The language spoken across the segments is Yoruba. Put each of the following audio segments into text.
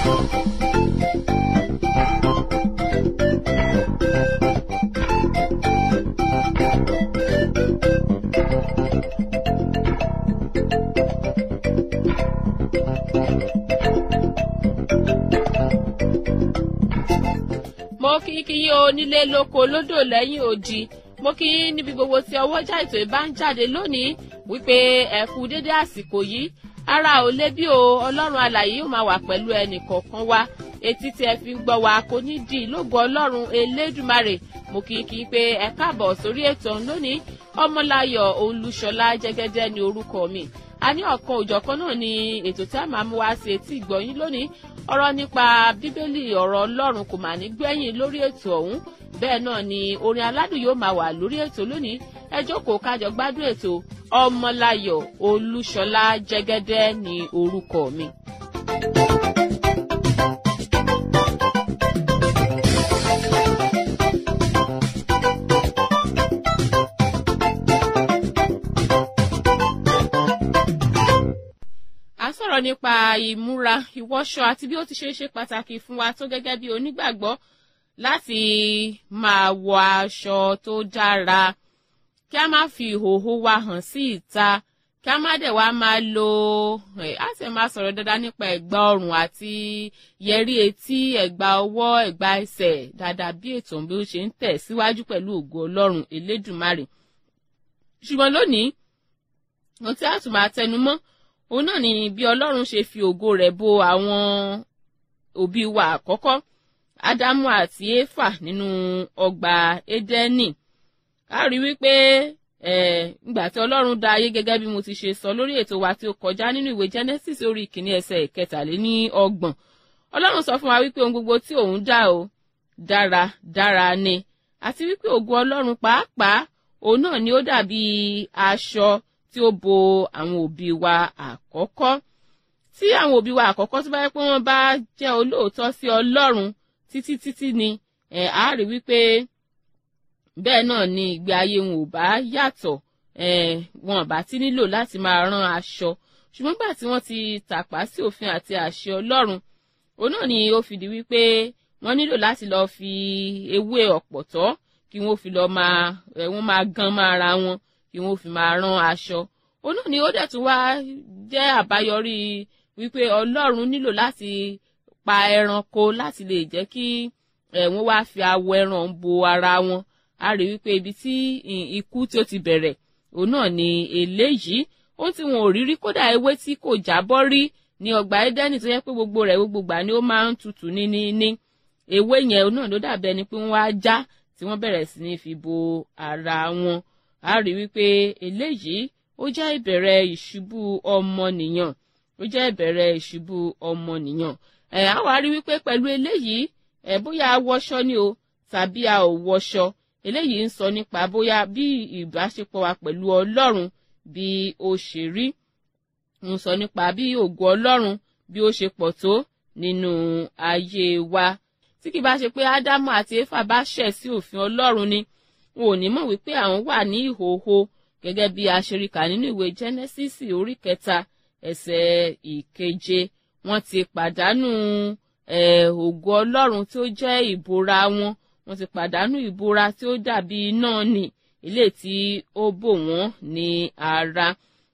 mo kí kí yín onílé lóko lódò lẹ́yìn odi mo kí yín níbi gbogbo tí ọwọ́jà ètò ìbá ń jáde lónìí wípé ẹ kú dédé àsìkò yìí ara ò lé bí o ọlọ́run alàyè yóò máa wà pẹ̀lú ẹnì kọ̀ọ̀kan wa etí tí ẹ fi ń gbọ́ wa kò ní di lógo ọlọ́run elédùmarè mo kí kí pé ẹ káàbọ̀ sórí ètò ọ̀hún lónìí ọmọláyọ̀ olúṣọlá jẹ́gẹ́dẹ́ ni orúkọ mi a ní ọ̀kan òjọ̀kan náà ni ètò tí a máa mú wá sí etí ìgbọ̀yìn lónìí ọ̀rọ̀ nípa bíbélì ọ̀rọ̀ ọlọ́run kò mà ní gbẹ̀yìn lórí ètò ọ̀hún bẹ́ẹ̀ náà ni orin aládùn yóò máa wà lórí ètò lónìí ẹ jókòó kájọ gbádùn ètò ọmọláyọ̀ olúṣọlá jẹ́gẹ́dẹ́ ni orúkọ mi. a sọ̀rọ̀ nípa ìmúra ìwọṣọ àti bí ó ti ṣe é ṣe pàtàkì fún wa tó gẹ́gẹ́ bí onígbàgbọ́ láti máa wọ aṣọ tó dára kí a má fi ìhòòhò wa hàn sí ìta kí a má dẹ̀ wá máa lo a sì máa sọ̀rọ̀ dáadáa nípa ẹ̀gbà ọrùn àti yẹrí etí ẹ̀gbà ọwọ́ ẹ̀gbà ẹsẹ̀ dáadáa bí ètò bí ó ṣe ń tẹ̀ síwájú pẹ̀lú ògo ọlọ́run elédùmarè ṣùgbọ́n lónìí ohun tí a tún máa tẹnu mọ́ òun náà ni bí ọlọ́run ṣe fi ògo rẹ̀ bo àwọn òbí wa àkọ́kọ́ ádámù àti éfà nínú ọgbà édẹ́nì a rí wípé ìgbà tí ọlọ́run dá ayé gẹ́gẹ́ bí mo ti ṣe sọ lórí ètò wa tí ó kọjá nínú ìwé genesis orí ìkíní ẹsẹ̀ ìkẹtàléní ọgbọ̀n ọlọ́run sọ fún wa wípé ohun gbogbo tí òun dá o dára dára ni àti wípé ògo ọlọ́run pàápàá òun náà ni ó dàbí aṣọ tí ó bo àwọn òbí wa àkọ́kọ́ tí àwọn òbí wa àkọ́kọ́ tó bá yẹ pé wọ́n bá jẹ́ olóòótọ́ sí ọlọ́run títí títí ni ẹ̀ á rí wípé bẹ́ẹ̀ náà ni ìgbé ayé wọn ò bá yàtọ̀ ẹ̀ wọn bá ti nílò láti máa rán aṣọ ṣùgbọ́n gbà tí wọ́n ti tàpá sí òfin àti àṣẹ ọlọ́run òun náà ni ó fìdí wípé wọ́n nílò láti lọ́ọ́ fi ewé ọ̀pọ̀tọ́ kí wọ́n fi lọ́ọ́ máa ẹ̀ wọ́n máa gan máa ra wọn kí wọ́n fi máa rán aṣọ òun náà ni ó dẹ̀ tún wá jẹ́ àbáyọrí wípé ọlọ́run nílò láti pa ẹranko láti lè jẹ́ kí wọ́n wá fi awọ ẹran bo ara wọn a rí wípé ibi tí ikú tí ó ti bẹ̀rẹ̀ òun náà ni eléyìí ó tí wọn ò rí rí kódà ewé tí kò jábọ́ rí ní ọgbà Édẹ́nì tó yẹ pé gbogbo rẹ̀ gbogbo gbà ni ó máa ń tutù ní ní ní ewé yẹn òun náà ló dàbẹ́ ni pé wọ́n wá já tí wọ́n bẹ̀rẹ̀ sí ní fi bo ara wọn a rí wípé eléyìí ó jẹ́ ìbẹ̀rẹ̀ ìṣubú ọmọnìyàn ó jẹ́ ìbẹ̀rẹ̀ ìṣubú ọmọnìyàn ẹ̀ á wá rí wípé pẹ̀lú eléyìí ẹ̀ bóyá a wọṣọ ni o tàbí a ò wọṣọ eléyìí ń sọ nípa bóyá bí ìbáṣepọ̀ wa pẹ̀lú ọlọ́run bí ó ṣe rí ń sọ nípa bí ògo ọlọ́run bí ó ṣe pọ̀ tó nínú ayé wa tí kì bá ṣe pé ádámù àti éfà bá ṣẹ̀ sí òfin ọlọ́run ni wọn ò ní mọ̀ wípé àwọn wà ní ìhòòhò gẹ́gẹ́ bí aṣeríkà nínú ìwé Genesis orí kẹta ẹsẹ̀ ìkeje wọ́n ti pàdánù ògo ọlọ́run tí ó jẹ́ ìbora wọn wọ́n ti pàdánù ìbora tí ó dàbí iná nì ilé tí ó bò wọ́n ní ara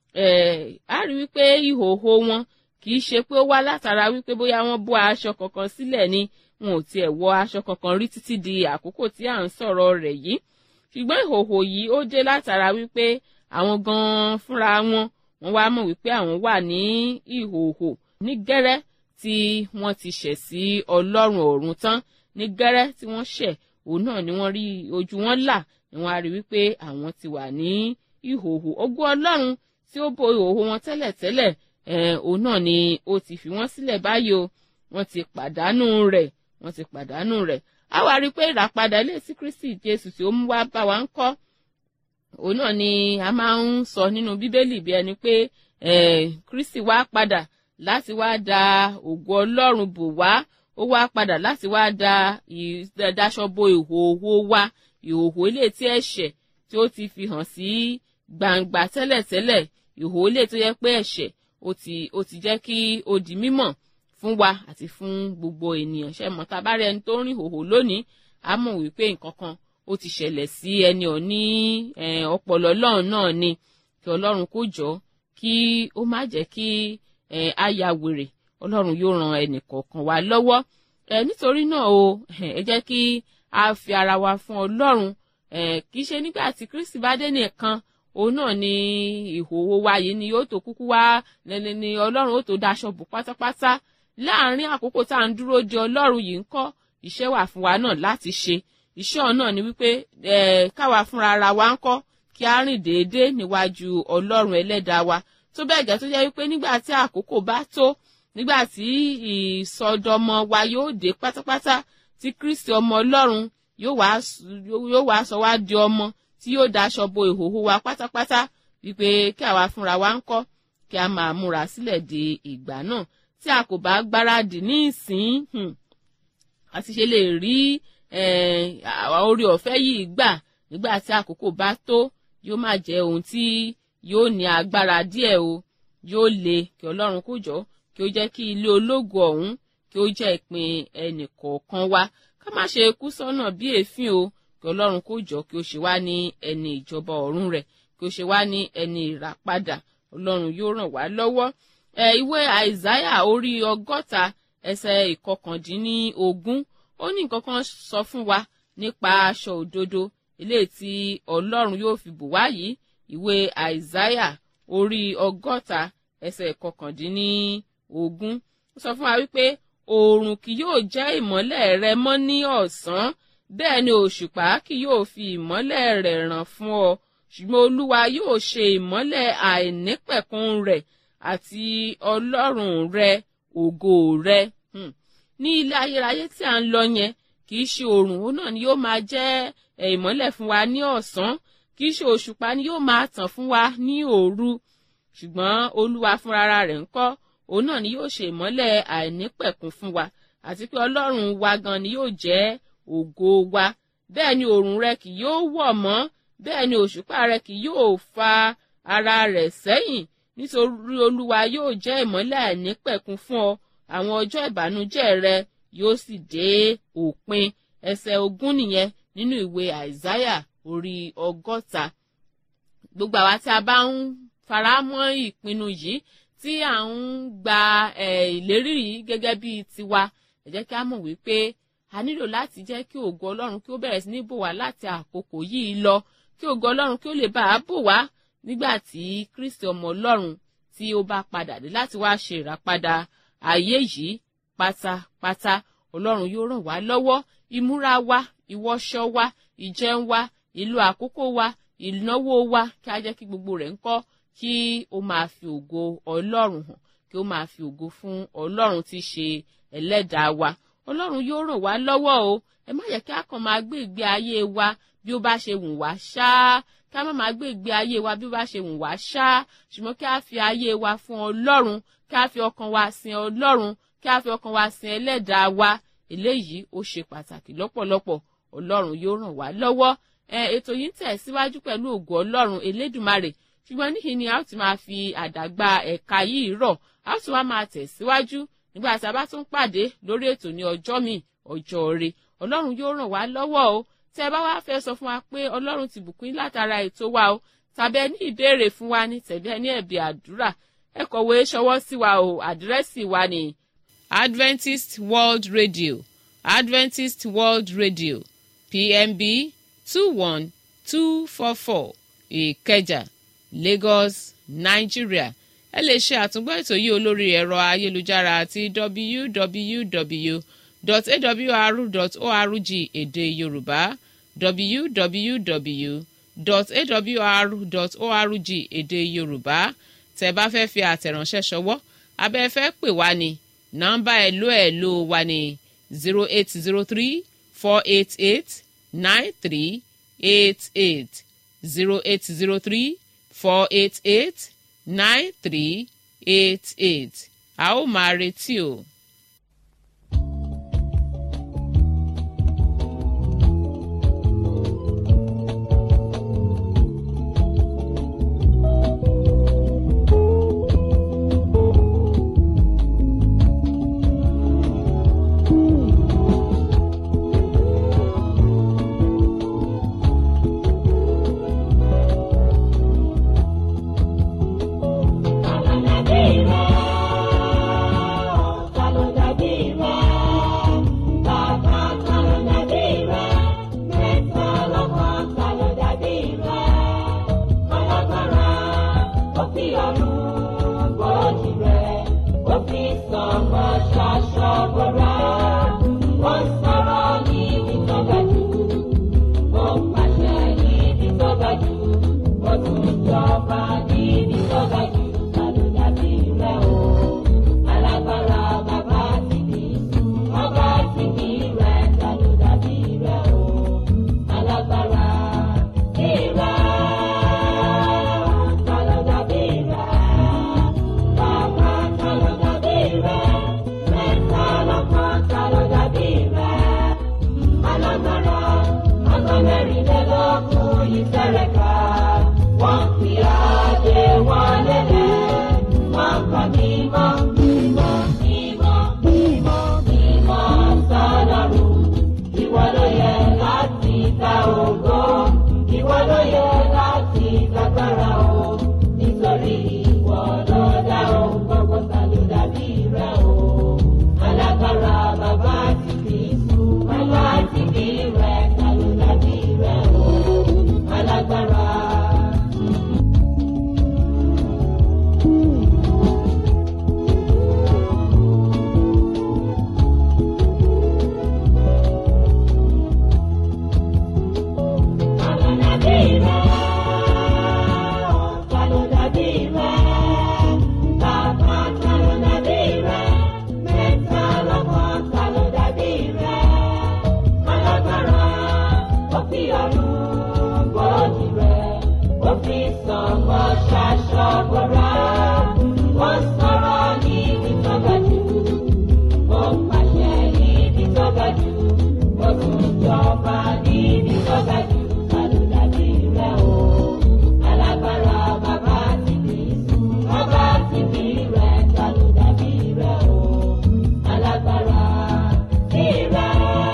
a rí wípé ìhòòhò wọn kì í ṣe pé ó wá látara wípé bóyá wọ́n bó aṣọ kankan sílẹ̀ ni wọn ò tiẹ̀ wọ aṣọ kankan rí títí di àkókò tí à ń sọ̀rọ̀ rẹ̀ yìí ṣùgbọ́n ìhòòhò yìí ó dé látara wípé àwọn gan-an fúnra wọn wọ́n wá mọ̀ wípé àwọn wà ní ìhòòhò ní gẹ́rẹ́ tí wọ́n ti ṣẹ̀ sí ọlọ́run ọ̀run tán ní gẹ́rẹ́ tí wọ́n ṣẹ̀ òun náà ni wọ́n rí ojú wọn là ni wọ́n á rí wípé àwọn ti wà ní ìhòòhò ògo ọlọ́run tí ó bo ìhòòhò wọn tẹ́lẹ̀tẹ́lẹ̀ òun náà ni ó ti fi wọ́n sílẹ̀ báyìí o wọ́n ti pàdánù rẹ̀ wọ́n ti pàdánù rẹ̀ a wá rí i pé ìràpadà ilé sí Kristi Jésù tí ó mú wá bá wa ń kọ́ òun náà ni a máa ń sọ nínú Bíbélì bí ẹni pé Kristi wá padà láti wá da ògo Ọlọ́run bò wá ó wá padà láti wá da ìdáṣọ bo ìhòòhò wa ìhòòhò ilé tí ẹ̀ṣẹ̀ tí ó ti fi hàn sí gbangba tẹ́lẹ̀tẹ́lẹ̀ ìhòòhò ilé tó yẹ pé ẹ̀ṣẹ̀ ó ti ó ti jẹ́ kí ó di mímọ̀ fún wa àti fún gbogbo ènìyàn ṣe mọ̀ tá a bá rí ẹni tó ń rìn hòhò lónìí a mọ̀ wípé nǹkan kan ó ti ṣẹlẹ̀ sí ẹni ọ̀ ní ọpọlọ ọlọ́run náà ni kí ọlọ́run kó jọ kí ó má jẹ́ kí a ya wèrè ọlọ́run yóò ran ẹnì kọ̀ọ̀kan wa lọ́wọ́ nítorí náà o ẹ jẹ́ kí a fi ara wa fún ọlọ́run kì í ṣe nígbà tí kristi bá dé nìkan òun náà ni ìhòòhò wa yìí ni yóò tó kúkú wá ni ọlọ́run ó tó daṣọ bò pátápátá láàárín àkókò tá à ń dúró de ọlọ́run yìí ń kọ́ iṣẹ́ wà fún wa náà láti ṣe iṣẹ́ ọ̀nà ni wípé káwa fúnra ara wa ń kọ́ kí a rìn déédéé níwájú ọlọ́run ẹlẹ́dàá wa tó bẹ́ẹ̀ gẹ́ tó jẹ́ wípé nígbà tí àkókò bá tó nígbà tí ìsọdọmọ wa yóò dé pátápátá tí kristi ọmọ ọlọ́run yóò wá sọ wá di ọmọ tí yóò daṣọ bo ìhòhò wa pátápátá wípé kí àwa fúnra wa ń kọ́ kí a máa múra sílẹ̀ de ìgbà náà tí a kò bá gbáradì ní ìsín àti ṣe lè rí orí ọ̀fẹ́ yìí gbà nígbà tí àkókò bá tó yóò máa jẹ́ ohun tí yóò ní agbára díẹ̀ o yóò le kí ọlọ́run kó jọ kí ó jẹ́ kí ilé ológo ọ̀hún kí ó jẹ́ ìpín ẹnì kọ̀ọ̀kan wa ká má ṣe kú sọ́nà bí èéfín o kí ọlọ́run kó jọ kí ó ṣe wá ní ẹni ìjọba ọ̀run rẹ̀ kí ó ṣe wá ní ẹni ìràpadà ọlọ́run yóò ràn wá lọ́wọ́ ẹ ìwé àìsáyà orí ọgọ́ta ẹsẹ̀ ìkọkàndínlógún ó ní nǹkan kan sọ fún wa nípa aṣọ òdodo eléyìí tí ọlọ́run yóò fi bù wá yìí ìwé àìsáyà orí ọgọ́ta ẹsẹ̀ ìkọkàndínlógún ó sọ fún wa wípé oòrùn kì yóò jẹ́ ìmọ́lẹ̀ rẹ mọ́ ní ọ̀sán bẹ́ẹ̀ ni òṣùpá kì yóò fi ìmọ́lẹ̀ rẹ̀ ràn fún ọ ṣùgbọ́n olúwa yóò ṣe ìmọ́lẹ̀ àìnípẹ̀kun rẹ̀ àti ọlọ́run rẹ ògo rẹ ní ilé ayérayé tí à ń lọ yẹn kì í ṣe oòrùn òun náà ni yóò máa jẹ́ ìmọ́lẹ̀ fún wa ní ọ̀sán kì í ṣe òṣùpá ni yóò máa tàn fún wa ní òru ṣùgbọ́n olúwa fúnra rẹ̀ ń kọ́ òun náà ni yóò ṣe ìmọ́lẹ̀ àìnípẹ̀kun fún wa àti pé ọlọ́run wa gan ni yóò jẹ́ ògo wa bẹ́ẹ̀ ni oòrùn rẹ kì yóò wọ̀ mọ́ bẹ́ẹ̀ ni òṣùpá rẹ kì yóò fa ara rẹ̀ sẹ́yìn nítorí olúwa yóò jẹ́ ìmọ́lẹ̀ àìnípẹ̀kun fún ọ àwọn ọjọ́ ìbànújẹ́ rẹ yóò sì dé òpin ẹsẹ̀ ogún nìyẹn nínú ìwé àìsáyà orí ọgọ́ta gbogbo àwa tí a bá ń fara mọ́ ìpinnu yìí tí à ń gba ìlérí yìí gẹ́gẹ́ bíi tiwa ẹ jẹ́ kí a mọ̀ wípé a nílò láti jẹ́ kí ògo ọlọ́run kí ó bẹ̀rẹ̀ sí ní bò wá láti àkókò yìí lọ kí ògo ọlọ́run kí ó lè bá a bò wá nígbà tí kristi ọmọ ọlọ́run tí ó bá padà dé láti wá ṣe ìràpadà ayé yìí pátápátá ọlọ́run yóò ràn wá lọ́wọ́ ìmúra wa ìwọṣọ wa ìjẹun wa ìlò àkókò wa ìnáwó wa kí a jẹ́ kí gbogbo rẹ̀ ń kọ́ kí ó máa fi ògo ọlọ́run hàn kí ó máa fi ògo fún ọlọ́run tí í ṣe ẹlẹ́dàá wa ọlọ́run yóò ràn wá lọ́wọ́ o ẹ má yẹ kí a kàn máa gbé ìgbé ayé wa bí ó bá ṣe wù wá ṣáá kí a má máa gbé ìgbé ayé wa bí ó bá ṣe wù wá ṣáá ṣùgbọ́n kí a fi ayé wa fún ọlọ́run kí a fi ọkàn wa sin ọlọ́run kí a fi ọkàn wa sin ẹlẹ́dàá wa eléyìí ó ṣe pàtàkì lọ́pọ̀lọpọ̀ ọlọ́run yóò ràn wá lọ́wọ́ ètò yìí ń tẹ̀ síwájú pẹ̀lú ògo ọlọ́run elédùmarè ṣùgbọ́n níhìn ni a ó ti máa fi àdàgbà ẹ̀ka yìí rọ̀ a ó tún wá máa tẹ̀ síwájú nígbà tí a bá tún pàdé lórí ètò ní ọjọ́ mi ọjọ́ rẹ ọlọ́run yóò ràn wá lọ́wọ́ o tẹ́ ẹ bá wá fẹ́ sọ fún wa pé ọlọ́run ti bùkún yín látara ètò wa o tàbí ẹ ní ìbéèrè fún wa ní tẹ̀bí ẹ ní ẹ̀bì àdúrà ẹ kọ̀wé ṣọwọ́ sí wa o àdírẹ́sì wa ni. Adventist World Radio Adventist World Radio PMB two one two four four Ìkẹjà Lagos Nigeria ẹ lè ṣe àtúngbọ́ ètò yìí olórí ẹ̀rọ ayélujára àti www.awr.org èdè Yorùbá www.awr.org èdè Yorùbá tẹ́ bá fẹ́ fi àtẹ̀ránṣẹ́ ṣọwọ́ abẹ́ fẹ́ pè wá ní nọ́mbà ẹ̀lò ẹ̀lò wa ní zero eight zero three four eight eight nine three eight eight zero eight zero three four eight eight nine three eight eight a ó máa retí o. ṣaṣọ bora. Wọ́n sọ̀rọ̀ níbi tó ga jù. Ó pàṣẹ níbi tó ga jù. Ó tún jọba níbi tó ga jù. Tàbí dàbí rẹ̀ o. Alágbára bàbá ti kì í sùn. Ọba ti kì í rẹ̀. Tàbí dàbí rẹ̀ o. Alágbára ti rẹ̀. Tàbí dàbí rẹ̀. Bàbá tàbí dàbí rẹ̀. Mẹ́ta lọ́kàn tàbí dàbí rẹ̀. Alágbára ọgọ́ mẹ́rìnlélógún yìí fẹ́rẹ̀ ká. Wọ́n fi àdé wọn lélẹ̀. Wọ́n kọ́ mímọ́, mímọ́, mímọ́, mímọ́, mímọ́ sọ́lọ́run. Ìwọ ló yẹ láti ta ògo. Ìwọ ló yẹ láti gbàgbára o. Nítorí ìwọ ló dá ohun gbogbo tàbí dàbí rẹ̀ o. Alágbára bàbá ti kì í sùn. Bàbá ti kì í rẹ̀ tàbí dàbí rẹ̀ o. Alágbára. Tàló dàbí rẹ̀? Tàló dàbí rẹ̀? Bàbá tàló dàbí rẹ̀? Mẹ́ta lọ́kàn tàló dàbí rẹ̀? Alágbára ó fi ọ̀run bòjì rẹ̀, ó fi sọ̀gbọ́ ṣaṣọ bora. Wọ́n sọ̀rọ̀ níbi tó ga jù, ó pàṣẹ níbi tó ga jù, ó tún jọba níbi tó ga jù. Tàló dàbí rẹ̀ o? Alágbára bàbá ti kì í sùn, bàbá ti kì í rẹ̀. Tàló dàbí rẹ̀ o? Alágbára ti rẹ̀.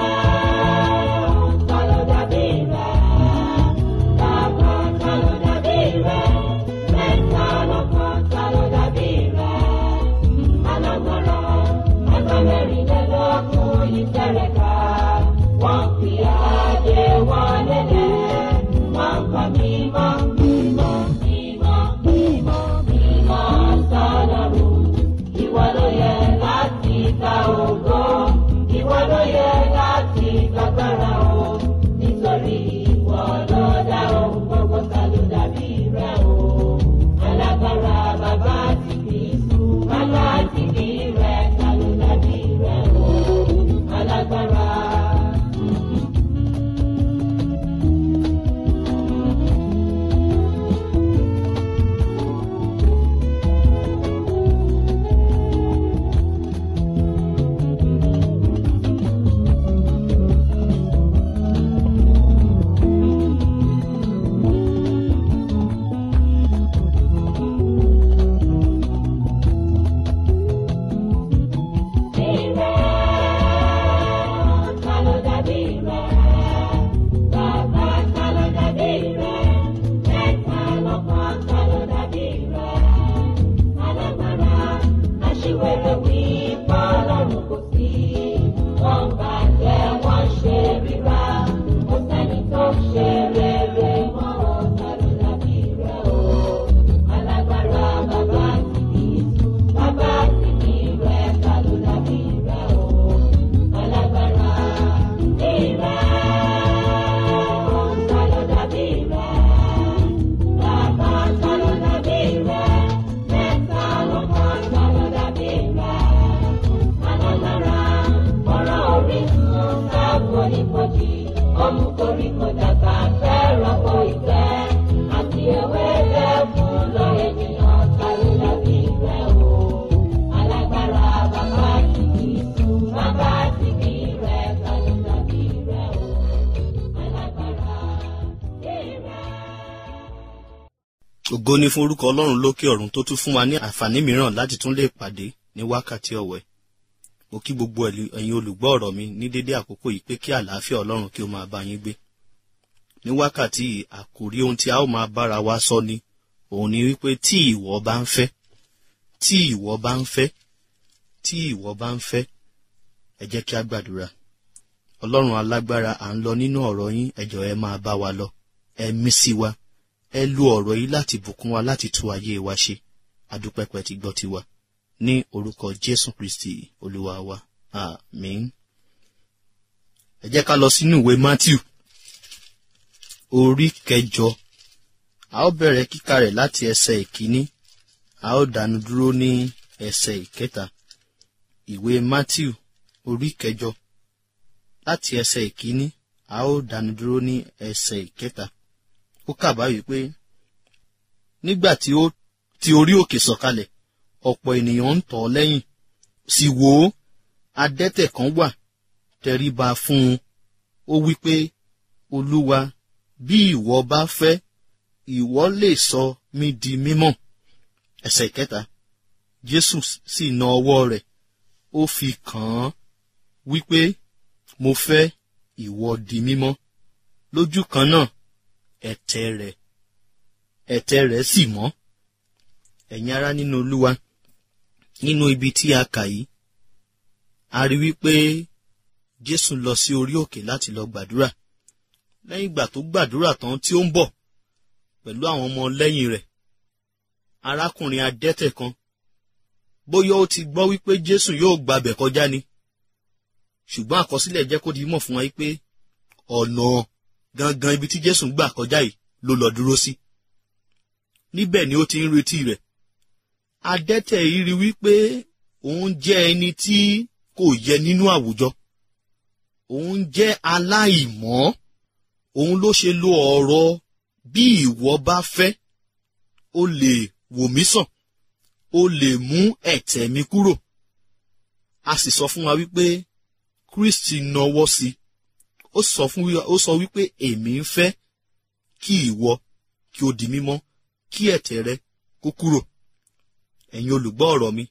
Tàló dàbí rẹ̀? Bàbá tàló dàbí rẹ̀? Mẹ́ta lọ́kàn tàló dàbí rẹ̀? Alágbára ọgọ́ mẹ́rìnlélógún yìí fẹ́rẹ̀ ká. Wọ́n fi àdé wọn lélẹ̀. Wọ́n kọ́ mímọ́, mímọ́, mímọ́, mímọ́, mímọ́ sọ́lọ́run. Ìwọ ló yẹ láti gba ògo. Ìwọ ló yẹ láti gbàgbára o. Nítorí ìwọ ló dá ohun gbogbo tàló dàbí rẹ̀ o. Alágbára bàbá ti kì í sùn. Bàbá ti kì í rẹ̀ tàló dàbí rẹ̀ o. Alágbára. Ṣe rere mọ́ ọ̀tá ló dàbí rẹ̀ o. Alágbára bàbá ti kì í sùn, bàbá ti kì í rẹ̀ ta ló dàbí rẹ̀ o. Alágbára ti rẹ̀ ta ló dàbí rẹ̀. Bàbá ta ló dàbí rẹ̀. Mẹ́ta ló kọ́ ta ló dàbí rẹ̀. Alágbára ọ̀rọ̀ orísun sáàbò nípojì. Ọmú koríko dàgbà fẹ́ rọ́pò ìfẹ́. Àti ewé jẹ́ fún lọ ènìyàn ta ló dàbí rẹ̀ o. Alágbára bàbá ti kì í sùn, bàbá ti kì í rẹ̀ ta ló dàbí rẹ̀ o. Alágbára ti rẹ̀. ògo ni fún orúkọ ọlọ́run lókè ọ̀run tó tún fún wa ní àǹfààní mìíràn láti tún lè pàdé ní wákàtí ọ̀wẹ́ mo kí gbogbo ẹ̀lì- ẹ̀yin olùgbọ́ ọ̀rọ̀ mi ní dédé àkókò yìí pé kí àlàáfíà ọlọ́run kí ó máa bá yín gbé ní wákàtí yìí àkòrí ohun tí a ó máa bára wa sọ ni òun ni wípé tí ìwọ bá ń fẹ́ tí ìwọ bá ń fẹ́ tí ìwọ bá ń fẹ́ ẹ jẹ́ kí a gbàdúrà ọlọ́run alágbára à ń lọ nínú ọ̀rọ̀ yín ẹ jọ̀ọ́ ẹ máa bá wa lọ ẹ mí sí wa ẹ lo ọ̀rọ̀ yìí láti bùkún wa láti tú ayé wa ṣe adúpẹ́pẹ́ ti gbọ́ tiwa ní orúkọ jésù kristi olúwa wa àmín. ẹ jẹ́ ká lọ sínú ìwé matthew orí kẹjọ a ó bẹ̀rẹ̀ kíkà rẹ̀ láti ẹsẹ̀ ìkíní a ó dánu dúró ní ẹsẹ̀ ìkẹta ìwé matthew orí kẹjọ láti ẹsẹ̀ ìkíní a ó dánu dúró ní ẹsẹ̀ ìkẹta ó kà báyìí pé nígbà tí ó ti orí òkè sọ̀kalẹ̀ ọ̀pọ̀ ènìyàn ń tọ̀ ọ́ lẹ́yìn sì wò ó adẹ́tẹ̀ kan wà tẹríba fún un ó wí pé olúwa bí ìwọ bá fẹ́ ìwọ lè sọ mí di mímọ́ ẹsẹ̀ kẹta jésù sì na ọwọ́ rẹ̀ ó fi kàn án wípé mo fẹ́ ìwọ di mímọ́ lójú kan náà ẹ̀tẹ̀ rẹ̀ ẹ̀tẹ̀ rẹ̀ sì mọ́ ẹ̀yin ará nínú olúwa nínú ibi tí a kà yìí a rí wípé jésù lọ sí orí òkè láti lọ gbàdúrà lẹ́yìn ìgbà tó gbàdúrà tán tí ó ń bọ̀ pẹ̀lú àwọn ọmọ lẹ́yìn rẹ̀ arákùnrin adẹ́tẹ̀ kan bóyá ó ti gbọ́ wípé jésù yóò gbabẹ̀ kọjá ni ṣùgbọ́n àkọsílẹ̀ jẹ́ kó di mọ̀ fún wa wípé ọ̀nà gangan ibi tí jésù gbà kọjá yìí ló lọ dúró sí níbẹ̀ ni ó ti ń retí rẹ̀ adẹ́tẹ̀ yìí rí wípé òun jẹ́ ẹni tí kò yẹ nínú àwùjọ òun jẹ́ aláìmọ́ òun ló ṣe lo ọ̀rọ̀ bí ìwọ bá fẹ́ ó lè wò mí sàn ó lè mú ẹ̀tẹ̀ mi kúrò a sì sọ fún wa wípé kristi nawọ́ sí ó sọ fún ó sọ wípé èmi ń fẹ́ kí ìwọ kí o di mímọ́ kí ẹ̀tẹ̀ rẹ kó kúrò ẹ̀yin olùgbọ́ ọ̀rọ̀ mi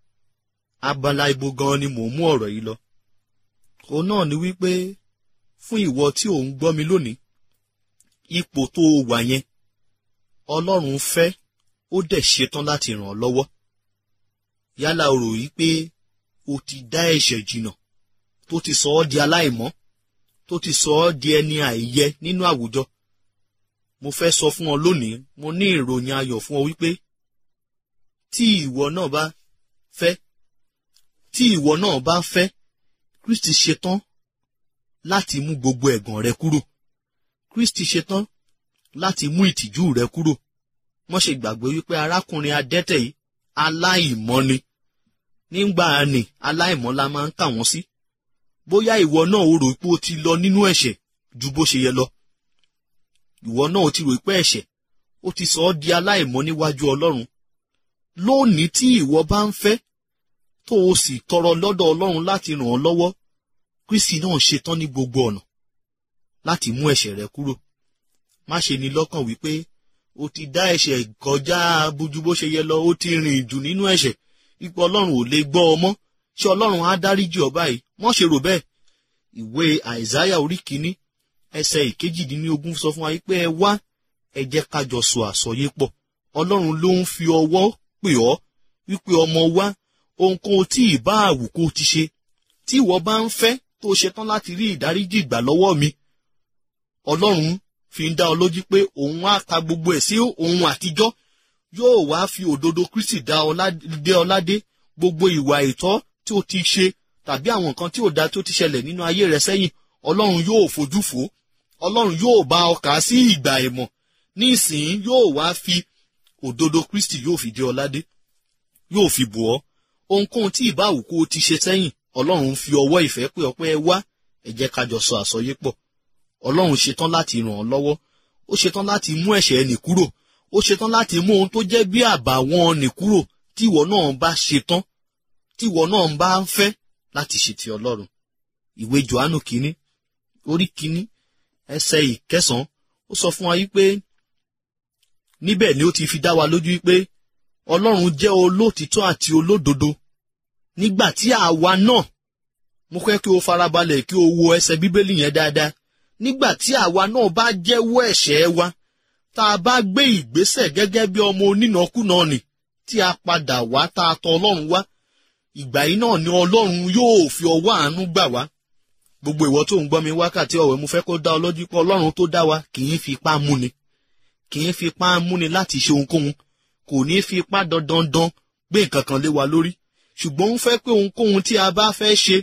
abala ibo gan ni mò ń mú ọ̀rọ̀ yìí lọ òun náà ni wípé fún ìwọ tí ò ń gbọ́ mi lónìí ipò tó o wà yẹn ọlọ́run fẹ́ ó dẹ̀ ṣetán láti ràn ọ́ lọ́wọ́ yálà o rò yí pé o ti dá ẹ̀ṣẹ̀ jìnà tó ti sọ ọ́ di aláìmọ́ tó ti sọ ọ́ di ẹni àìyẹ nínú àwùjọ mo fẹ́ sọ fún ọ lónìí mo ní ìròyìn ayọ̀ fún ọ wípé tí ìwọ náà bá fẹ́ tí ìwọ náà bá fẹ́ kristi ṣetán láti mú gbogbo ẹ̀gàn rẹ kúrò kristi ṣetán láti mú ìtìjú rẹ kúrò wọ́n ṣe gbàgbé wípé arákùnrin adẹ́tẹ̀ yìí aláìmọ́ ni nígbà ni aláìmọ́ la máa ń kà wọ́n sí bóyá ìwọ náà o rò pé o ti lọ nínú ẹ̀ṣẹ̀ ju bó ṣe yẹ lọ ìwọ náà o ti rò pé ẹ̀ṣẹ̀ ó ti sọ ọ́ di aláìmọ́ níwájú ọlọ́run lónìí tí ìwọ bá ń fẹ́ tó o sì tọrọ lọ́dọ̀ ọlọ́run láti ràn ọ́ lọ́wọ́ kristi náà ṣetán ní gbogbo ọ̀nà láti mú ẹ̀ṣẹ̀ rẹ kúrò má ṣe ní lọ́kàn wípé o ti dá ẹ̀ṣẹ̀ kọjá bójú bó ṣe yẹ lọ ó ti rìn jù nínú ẹ̀ṣẹ̀ ipò ọlọ́run ò lè gbọ́ ọ mọ́ ṣé ọlọ́run á dáríjì ọ báyìí mọ́ ṣe rò bẹ́ẹ̀ ìwé àìsáyà orí kìíní ẹsẹ̀ ìkejìdínlógún sọ fún wa pé ẹ wá ẹ jẹ́ ká jọ sọ àsọyé pọ̀ ọlọ́run ló ń fi ọwọ́ pè ọ́ wípé ọmọ wa ohunkóhun tí ìbá àwù kó ti ṣe tí ìwọ bá ń fẹ́ tó ṣetán láti rí ìdáríjì gbà lọ́wọ́ mi ọlọ́run fi ń dá ọ lójú pé òun á ka gbogbo ẹ̀ sí ohun àtijọ́ yóò wá fi òdodo kristi dá ọ ládé gbogbo ìwà ìtọ́ tí o ti ṣe tàbí àwọn nǹkan tí ò da tó ti ṣẹlẹ̀ nínú ayé rẹ sẹ́yìn ọlọ́run yóò fojú fò ó ọlọ́run yóò bá ọ kà á sí ìgbà ẹ̀mọ̀ ní ìsìn yóò wá fi òdodo kristi yóò fi dé ọ ládé yóò fi bò ọ́ ohunkóhun tí ìbáwò kó o ti ṣe sẹ́yìn ọlọ́run fi ọwọ́ ìfẹ́ pé ọpẹ́ ẹ wá ẹ jẹ́ ká jọ sọ àsọyé pọ̀ ọlọ́run ṣetán láti ràn ọ́ lọ́wọ́ ó ṣetán láti mú ẹ̀ṣẹ̀ ẹnì kúrò ó ṣetán láti mú ohun tó jẹ́ bí àbàwọ́n ẹnì kúrò tí ìwọ náà bá ṣetán tí ìwọ náà bá ń fẹ́ láti ṣe ti ọlọ́run ìwé johannu kínní orí kínní ẹsẹ̀ ìkẹsàn-án ó sọ fún wa yí pé níbẹ̀ ni ó ti fi dá wa lójú pé ọlọ́run jẹ́ olóòtítọ́ àti olódodo nígbà tí àwa náà mo fẹ́ kí o farabalẹ̀ kí o wo ẹsẹ̀ bíbélì yẹn dáadáa nígbà tí àwa náà bá jẹ́wọ́ ẹ̀ṣẹ̀ wa tá a bá gbé ìgbésẹ̀ gẹ́gẹ́ bí ọmọ onínàkúnà nì tí a padà wá tá a tọ̀ ọlọ́run wá ìgbà yìí náà ni ọlọ́run yóò fi ọwọ́ àánú gbà wá gbogbo ìwọ tó ń gbọ́ mi wákàtí ọ̀wẹ́ mo fẹ́ kó dá ọ lójú pé ọlọ́run tó dá wa kì í fi ipá múni kì í fi ipá múni láti ṣe ohunkóhun kò ní fi ipá dandandan gbé nǹkan kan lé wa lórí ṣùgbọ́n ó ń fẹ́ pé ohunkóhun tí a bá fẹ́ ṣe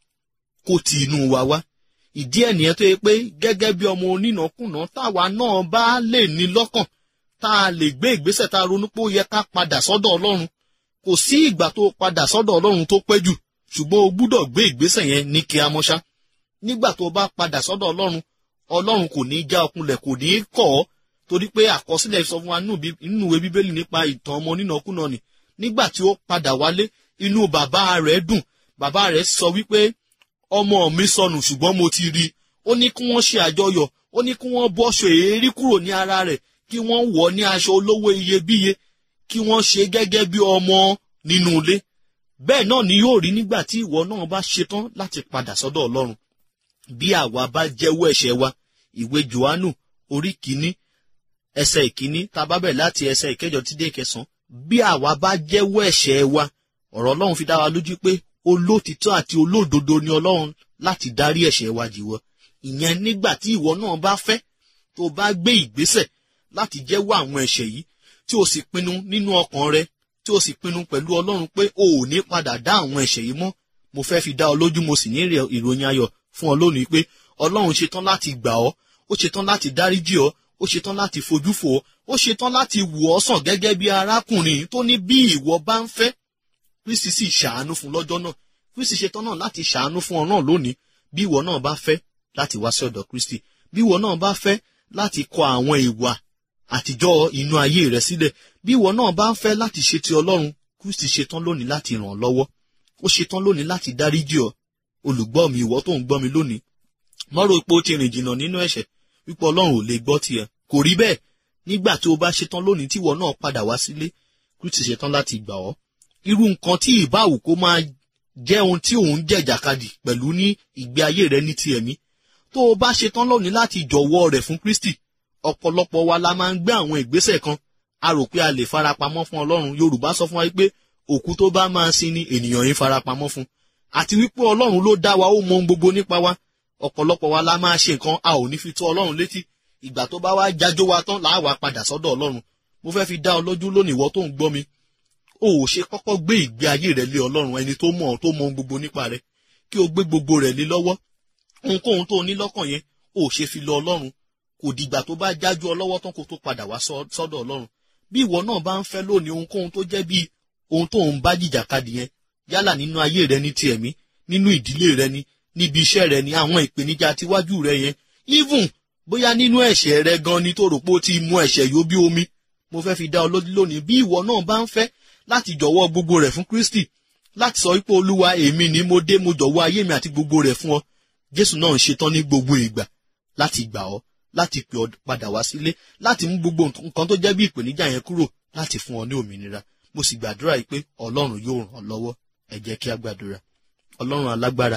kó ti inú wa wá ìdí ẹ̀ nìyẹn tó yẹ pé gẹ́gẹ́ bí ọmọ onínàkúnà táwa náà bá lè ní lọ́kàn tá a lè gbé ìgbésẹ̀ tá a ronú pé ó yẹ ká padà sọ́dọ̀ ọlọ́run kò sí ìgbà tó padà sọ́dọ̀ ọlọ́run tó pẹ́ jù ṣùgbọ́n o gbúdọ̀ gbé ìgbésẹ̀ yẹn ní kí a mọ́ṣá nígbà tó bá padà sọ́dọ̀ ọlọ́run ọlọ́run kò ní í já ọkùnlẹ̀ kò ní í kọ̀ ọ́ torí pé àkọsílẹ̀ sọ fún wa nínú ìwé bíbélì nípa ìtàn ọmọ onínàkúnà ni nígbà tí ó padà wálé inú bàbá rẹ̀ dùn bàbá rẹ̀ sọ wípé ọmọ mi sọnù ṣùgbọ́n mo ti rí i ó ní kí wọ́n ṣe àjọyọ̀ ó ní kí wọ́n bọ́ṣọ èérí kúrò ní ara rẹ̀ kí wọ́n wọ̀ ní aṣọ olówó iyebíye kí wọ́n ṣe gẹ́gẹ́ bí ọmọ nínú ilé bẹ́ẹ̀ náà ni yóò rí nígbà tí ìwọ náà bá ṣetán láti padà sọ́dọ̀ ọlọ́run bí àwa bá jẹ́wọ́ ẹ̀ṣẹ̀ wa ìwé johannu orí kìíní ẹsẹ̀ ìkíní tá a bá bẹ̀ láti ẹsẹ̀ ìkẹjọ tí dé ìkẹsàn bí àwa bá jẹ́wọ́ ẹ̀ṣẹ̀ wa ọ̀rọ̀ ọlọ́run fi dá wa lójú pé olótìtọ́ àti olódodo ni ọlọ́run láti dárí ẹ̀ṣẹ̀ wa jì wọ́ ìyẹn nígbà tí ìwọ náà bá fẹ́ tó bá gbé ìgbésẹ̀ láti jẹ́wọ́ àwọn ẹ̀ṣẹ̀ yìí tí o sì pinnu nínú ọkàn rẹ tí o sì pinnu pẹ̀lú ọlọ́run pé o ò ní padà dá àwọn ẹ̀ṣẹ̀ yìí mọ́ mo fẹ́ fi dá ọ lójú mo sì ní ìròyìn ayọ̀ fún ọ lónìí pé ọlọ́run ṣetán láti gbà ọ́ ó ṣetán láti dáríjì ọ́ ó ṣetán láti fojú fò ọ́ ó ṣetán láti wò ọ́ sàn gẹ́gẹ́ bí arákùnrin tó ní bí ìwọ bá ń fẹ́ kristi sì ṣàánú fún lọ́jọ́ náà kristi ṣetán náà láti ṣàánú fún ọ náà lónìí bí ìwọ náà bá fẹ́ láti wá sí ọ̀dọ̀ kristi bí ìwọ náà bá fẹ́ láti kọ àwọn ìwà àtijọ́ inú ayé rẹ sílẹ̀ bí ìwọ náà bá ń fẹ́ láti ṣe ti ọlọ́run kristi ṣetán lónìí láti ràn ọ́ lọ́wọ́ ó ṣetán lónìí láti dáríjì ọ́ olùgbọ́ mi ìwọ tó ń gbọ́ mi lónìí mọ́rò pé ó ti rìn jìnnà nínú ẹ̀ṣẹ̀ wípé ọlọ́run ò lè gbọ́ tiẹ̀ kò rí bẹ́ẹ̀ nígbà tí o bá ṣetán lónìí tí ìwọ náà padà wá sílé kristi ṣetán láti gbà ọ́ irú nǹkan tí ìbáwò kó máa jẹ́ ohun tí òun jẹ̀jàkadì pẹ̀lú ní ìgbé ayé rẹ ní ti ẹ̀mí tó o bá ṣetán lónìí láti jọ̀wọ́ rẹ̀ fún kristi ọ̀pọ̀lọpọ̀ wa la máa ń gbé àwọn ìgbésẹ̀ kan a rò pé a lè farapamọ́ fún ọlọ́run yorùbá sọ fún wa pé òkú tó bá máa sin ni ènìyàn yìí farapamọ́ fún àti wípé ọlọ́run ló dá wa ó mọ ohun gbogbo nípa wa ọ̀pọ̀lọpọ̀ wa la máa ṣe nǹkan a ò ní fi tó ọlọ́run létí ìgbà tó bá wá jájó wa tán làá wá padà sọ́dọ̀ ọlọ́run mo fẹ́ fi dá ọ lójú lónìí ìwọ tó ń gbọ́ mi o ò ṣe kọ́kọ́ gbé ìgbé ayé rẹ lé ọlọ́run ẹni tó mọ̀ tó mọ ohun gbogbo nípa rẹ kí o gbé gbogbo rẹ lé lọ́wọ́ ohunkóhun tó o ní lọ́kàn yẹn o ò ṣe fi lọ ọlọ́run kò dìgbà tó bá jájú ọ lọ́wọ́ tán kó tó padà wá sọ́dọ̀ ọlọ́run bí ìwọ náà bá ń fẹ́ lónìí ohunkóhun tó jẹ́ bí ohun tó ń bá jìjàkadì yẹn yálà nínú ayé rẹ ní ti ẹ̀mí nínú ìdílé rẹ ni níbi iṣẹ́ rẹ ni àwọn ìpèníjà tiwájú rẹ yẹn even bóyá nínú ẹ̀ṣẹ̀ rẹ gan ni tó rò pé ó ti mú ẹ̀ṣẹ̀ yó bí omi mo fẹ́ fi dá ọ lójú lónìí bí ìwọ náà bá ń fẹ́ láti jọ̀wọ́ gbogbo rẹ̀ fún kristi láti sọ wípé olúwa èmi ni mo dé mo jọ̀wọ́ ayé mi àti gbogbo rẹ̀ fún ọ jésù náà ń ṣetán ní gbogbo ìgbà láti gbà ọ́ láti pè ọ́ padà wá sílé láti mú gbogbo nǹkan tó jẹ́ bí ìpèníjà yẹn kúrò láti fún ọ ní òmìnira mo sì gbàdúrà yìí pé ọlọ́run yóò ràn ọ́ lọ́wọ́ ẹ jẹ́ kí a gbàdúrà ọlọ́run alágbára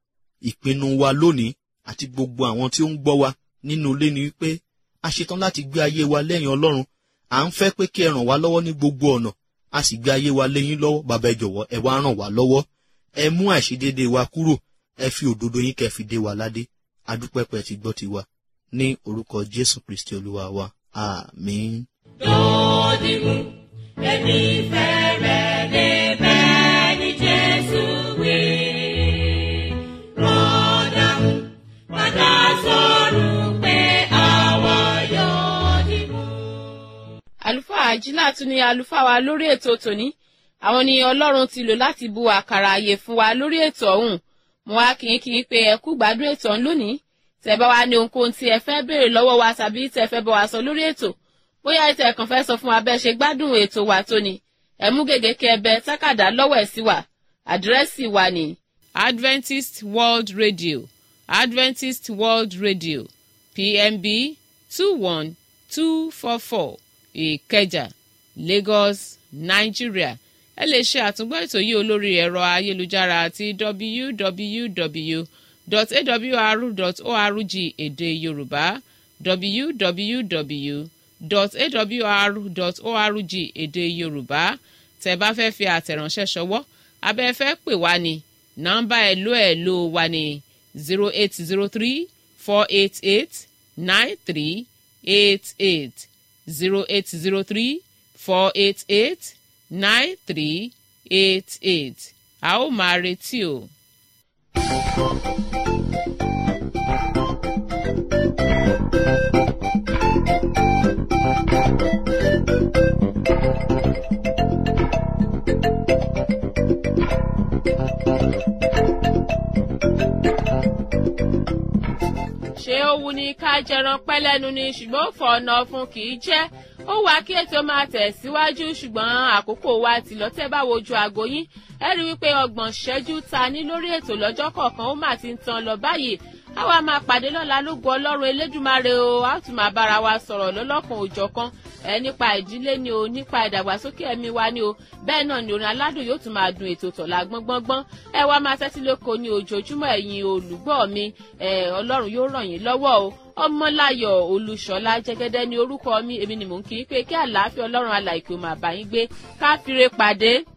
ìpinnu wa lónìí àti gbogbo àwọn tí ó ń gbọ́ wa nínú ilé ni wípé a ṣetán láti gbé ayé wa lẹ́yìn ọlọ́run à ń fẹ́ pé kí ẹ ràn wá lọ́wọ́ ní gbogbo ọ̀nà a sì gbé ayé wa lẹ́yìn lọ́wọ́ bàbá ẹ jọ̀wọ́ ẹ wá ràn wá lọ́wọ́ ẹ mú àìṣedéédéé wa kúrò ẹ fi òdodo yín kẹ́ fi dé wa ládé adúpẹ́pẹ́ ti gbọ́ tiwa ní orúkọ jésù kristi olúwa wa àmín. Dòdìmú, èmi fẹ́rẹ̀ débẹ̀ ní Jésù wí. Rọ́dàmú, padà sọ̀rọ̀ pé àwa yóò dìmú. àlùfáà àjílà tún ni àlùfáà wa lórí ètò tòní àwọn ni ọlọ́run ti lò láti bu àkàrà àyè fún wa lórí ètò ọ̀hún mo wá kì í kì í pé ẹ kú gbádùn ètò ọ̀hún lónìí tẹ́ bá wa ní ohunkóhun tí ẹ fẹ́ béèrè lọ́wọ́ wa tàbí tẹ́ fẹ́ bá wa sọ lórí ètò bóyá ètò ẹ̀kan fẹ́ sọ fún wa bẹ́ẹ̀ ṣe gbádùn ètò wa tóní ẹ mú gègé kí ẹ bẹ tákàdá lọ́wọ́ ẹ̀ sí wa àdírẹ́sì wa ní. adventist world radio adventist world radio pmb two one two four four ìkẹjà lagos nigeria ẹ lè ṣe àtúngbọ́ ètò yìí olórí ẹ̀rọ ayélujára àti www.awr.org èdè yorùbá www.awr.org èdè yorùbá tẹ́ bá fẹ́ fi àtẹ̀ránṣẹ́ ṣọwọ́ abẹ́ fẹ́ pè wá ní nọ́mbà ẹ̀lò ẹ̀lò wa ní zero eight zero three four eight eight nine three eight eight zero eight zero three four eight eight nine three eight eight a ó máa retí o. ṣé ó wu ni ká jẹran pẹ́ lẹ́nu ni ṣùgbọ́n ó fọ ọ̀nà fún kì í jẹ́ ó wá kí ètò máa tẹ̀síwájú ṣùgbọ́n àkókò wa ti lọ tẹ́ bá wojú aago yín ẹ rí wípé ọgbọ̀n ṣẹ́jú ta ní lórí ètò lọ́jọ́ kọ̀ọ̀kan ó mà ti ń tan lọ báyìí àwa máa pàdé lọ́la lógo ọlọ́run elédùmarè o a tún máa bára wa sọ̀rọ̀ lọ́lọ́kan òjọ̀kan ẹ nípa ìdílé ni o nípa ìdàgbàsókè ẹ̀mí wa ni o bẹ́ẹ̀ náà ni orin aládùn yóò tún máa dun ètò tọ̀la gbọ́ngbọ́ngbọ́n ẹ wá máa tẹ́tí lóko ní ojoojúmọ́ ẹ̀yin olùgbọ́ mi ẹ ọlọ́run yóò ràn yín lọ́wọ́ o ọmọláyọ̀ olúṣọlá jẹ́gẹ́dẹ́ ní orúkọ mi èmi ni mò ń kí i pé kí àlàáfíà ọlọ́run alàìkú máa bá yín gbé ká fire pàdé